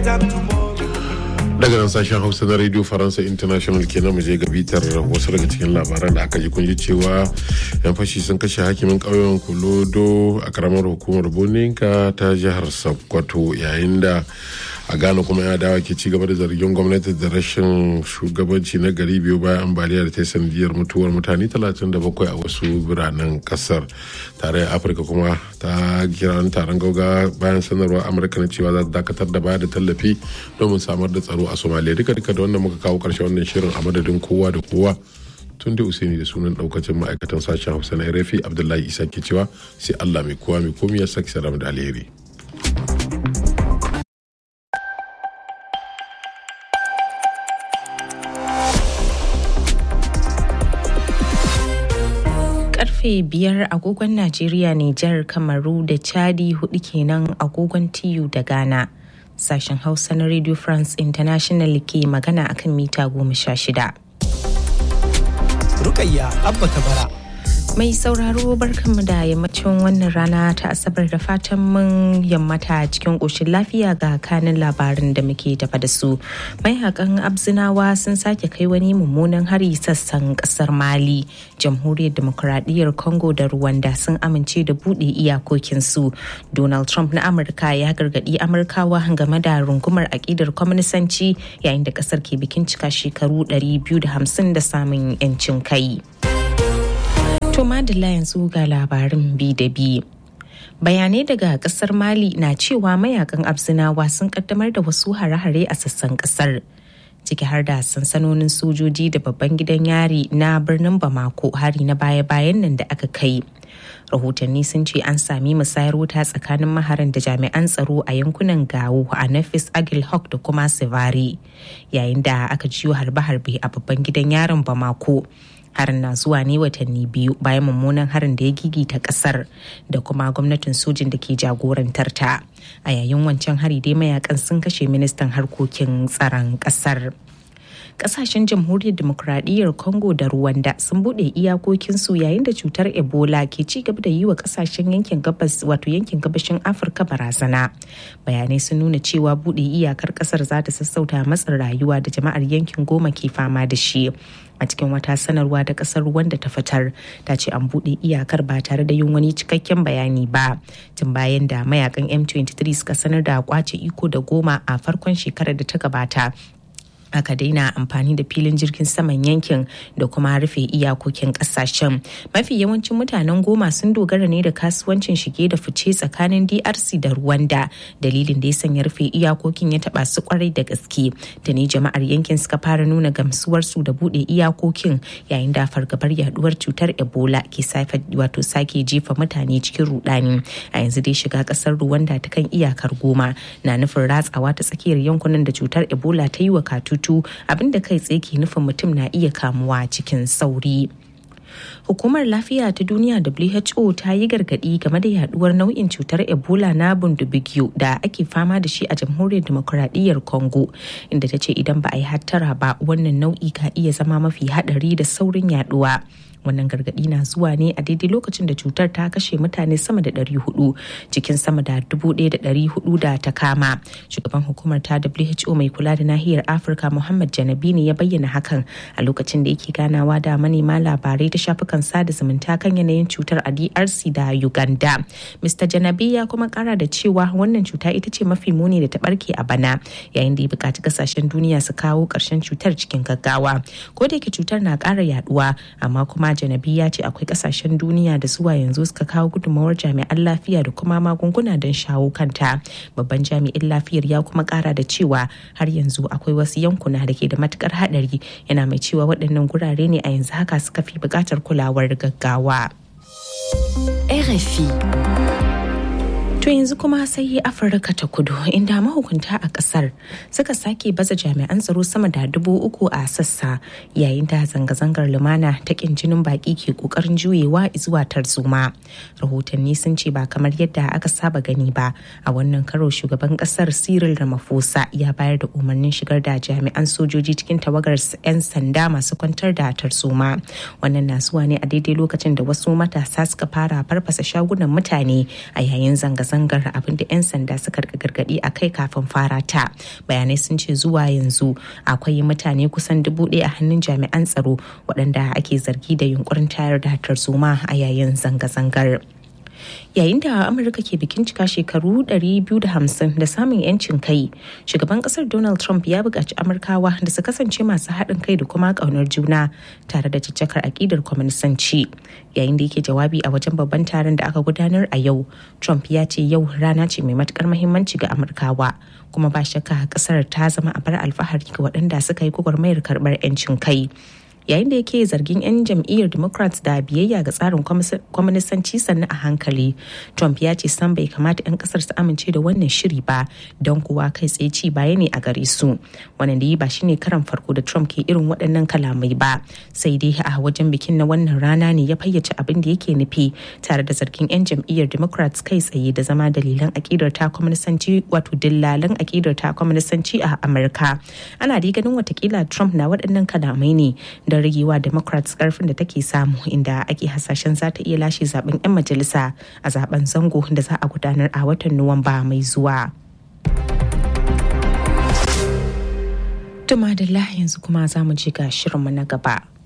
daga nan sashen hausa na radio faransa international kenan mu je ga bitar wasu daga cikin labaran da aka ji kun ji cewa yan fashi sun kashe hakimin ƙauyen kulodo a karamar hukumar boninka ta jihar sokoto yayin da a ghana kuma ya dawa ke ci gaba da zargin gwamnati da rashin shugabanci na gari biyu bayan ambaliya da ta yi sanadiyar mutuwar mutane 37 a wasu biranen kasar tarayyar afirka kuma ta kira taron gauga bayan sanarwar amurka na cewa za ta dakatar da baya da tallafi domin samar da tsaro a somalia duka duka da wannan muka kawo karshe wannan shirin a madadin kowa da kowa tun da usaini da sunan daukacin ma'aikatan sashen hausa na rafi abdullahi isa ke cewa sai allah mai kowa mai komi ya saki salam da alheri karfe biyar agogon Najeriya Nijar Kamaru da Chadi hudu kenan agogon TU da Ghana. Sashen Hausa na Radio France International ke magana akan mita goma sha shida. Rukayya Abba Kabara. Mai sauraro barkanmu da yammacin wannan rana ta asabar da fatan mun yammata cikin ƙoshin lafiya ga kanin labarin da muke tafa da su. Mai haƙan abzinawa sun sake kai wani mummunan hari sassan ƙasar Mali. Jamhuriyar Demokuraɗiyyar Congo da Rwanda sun amince da buɗe iyakokinsu. Donald Trump na Amurka ya gargaɗi Amurkawa game da rungumar aƙidar kwaminisanci yayin da ƙasar ke bikin cika shekaru 250 da samun 'yancin kai. To madalla yanzu ga labarin bi da bi. Bayanai daga kasar Mali na cewa mayakan abzinawa sun kaddamar da wasu hare-hare a sassan kasar. ciki har da sansanonin sojoji da babban gidan yari na birnin Bamako hari na baya-bayan nan da aka kai. rahotanni sun ce an sami musayar wuta tsakanin maharan da jami'an tsaro a yankunan gawo a nafis agil hawk da kuma sivari yayin da aka jiyo harbe-harbe a babban gidan yarin bamako harin na zuwa ne watanni biyu bayan mummunan harin da ya gigita kasar da kuma gwamnatin sojin da ke jagorantar ta a yayin wancan hari dai mayakan sun kashe ministan harkokin tsaron kasar kasashen jamhuriyar demokuraɗiyyar congo da rwanda sun buɗe iyakokinsu yayin da cutar ebola ke ci gaba da yi wa kasashen yankin gabas wato yankin gabashin afirka barazana bayanai sun nuna cewa buɗe iyakar ƙasar za ta sassauta matsin rayuwa da jama'ar yankin goma ke fama da shi a cikin wata sanarwa da kasar wanda ta fitar ta ce an buɗe iyakar ba tare da yin wani cikakken bayani ba tun bayan da mayakan m23 suka sanar da kwace iko da goma a farkon shekarar da ta gabata aka daina amfani da filin jirgin saman yankin da kuma rufe iyakokin kasashen mafi yawancin mutanen goma sun dogara ne da kasuwancin shige da fice tsakanin drc da rwanda dalilin da ya sanya rufe iyakokin ya taba su kwarai da gaske da ne jama'ar yankin suka fara nuna gamsuwarsu da bude iyakokin yayin da fargabar yaduwar cutar ebola ke wato sake jefa mutane cikin rudani a yanzu dai shiga kasar rwanda ta kan iyakar goma na nufin ratsawa ta tsakiyar yankunan da cutar ebola ta yi wa katu tutu abinda kai tsaye ke nufin mutum na iya kamuwa cikin sauri. Hukumar Lafiya ta Duniya WHO ta yi gargaɗi game da yaduwar nau'in cutar Ebola na bundubigyo da ake fama da shi a jamhuriyar demokuraɗiyyar Congo, inda ta ce idan ba a yi hattara ba wannan nau'i ka iya zama mafi haɗari da saurin yaduwa. wannan gargadi na zuwa ne a daidai lokacin da cutar ta kashe mutane sama da 400 cikin sama da 1,400 da ta kama shugaban hukumar ta who mai kula da nahiyar afirka muhammad janabi ne ya bayyana hakan a lokacin da yake ganawa da manema labarai ta shafukan sada zumunta kan yanayin cutar a drc da uganda mr janabi ya kuma kara da cewa wannan cuta ita ce mafi muni da ta barke a bana yayin da ya buƙaci kasashen duniya su kawo ƙarshen cutar cikin gaggawa ko da yake cutar na ƙara yaduwa amma kuma janabi ya ce akwai kasashen duniya da zuwa yanzu suka kawo gudunmawar jami'an lafiya da kuma magunguna don shawo kanta babban jami'in lafiyar ya kuma kara da cewa har yanzu akwai wasu yankuna da ke da matukar hadari yana mai cewa waɗannan gurare ne a yanzu haka suka fi buƙatar kulawar gaggawa. RFI To yanzu kuma sai Afirka ta kudu inda mahukunta a kasar suka sake baza jami'an tsaro sama da dubu uku a sassa yayin da zanga-zangar lumana ta kin jinin baki ke kokarin juyewa zuwa tarzoma. Rahotanni sun ce ba kamar yadda aka saba gani ba a wannan karo shugaban kasar Cyril Ramaphosa ya bayar da umarnin shigar da jami'an sojoji cikin tawagar 'yan sanda masu kwantar da tarzoma. Wannan na zuwa ne a daidai lokacin da wasu matasa suka fara farfasa shagunan mutane a yayin zanga-zangar zanga-zangar abinda 'yan sanda suka gargadi a kai kafin fara ta bayanai sun ce zuwa yanzu akwai mutane kusan dubu ɗaya a hannun jami'an tsaro waɗanda ake zargi da yunkurin tayar da tarzoma a yayin zanga-zangar. yayin da amurka ke bikin cika shekaru 250 da samun yancin kai shugaban kasar donald trump ya buƙaci amurkawa da su kasance masu haɗin kai da kuma ƙaunar juna tare da caccakar aƙidar kwaminisanci yayin da yake jawabi a wajen babban taron da aka gudanar a yau trump ya ce yau rana ce mai matukar muhimmanci ga amurkawa kuma ba shakka kasar ta zama a bar alfahari ga waɗanda suka yi gwagwarmayar karɓar 'yancin kai yayin da yake zargin 'yan jam'iyyar democrats da biyayya ga tsarin kwaminisanci sannan a hankali trump ya ce san bai kamata 'yan kasar su amince da wannan shiri ba don kuwa kai tsaye ci baya ne a gare su wannan da yi ba shine karan farko da trump ke irin waɗannan kalamai ba sai dai a wajen bikin na wannan rana ne ya fayyace abin da yake nufi tare da zargin 'yan jam'iyyar democrats kai tsaye da zama dalilan akidar ta kwaminisanci wato dillalan akidar ta kwaminisanci a amurka ana dai ganin watakila trump na waɗannan kalamai ne da don ragewa democrats karfin da take samu inda ake hasashen za ta iya lashe zaben 'yan majalisa a zaben zango da za a gudanar a watan nuwamba mai zuwa. Tuma da yanzu kuma za mu ji ga shirinmu na gaba.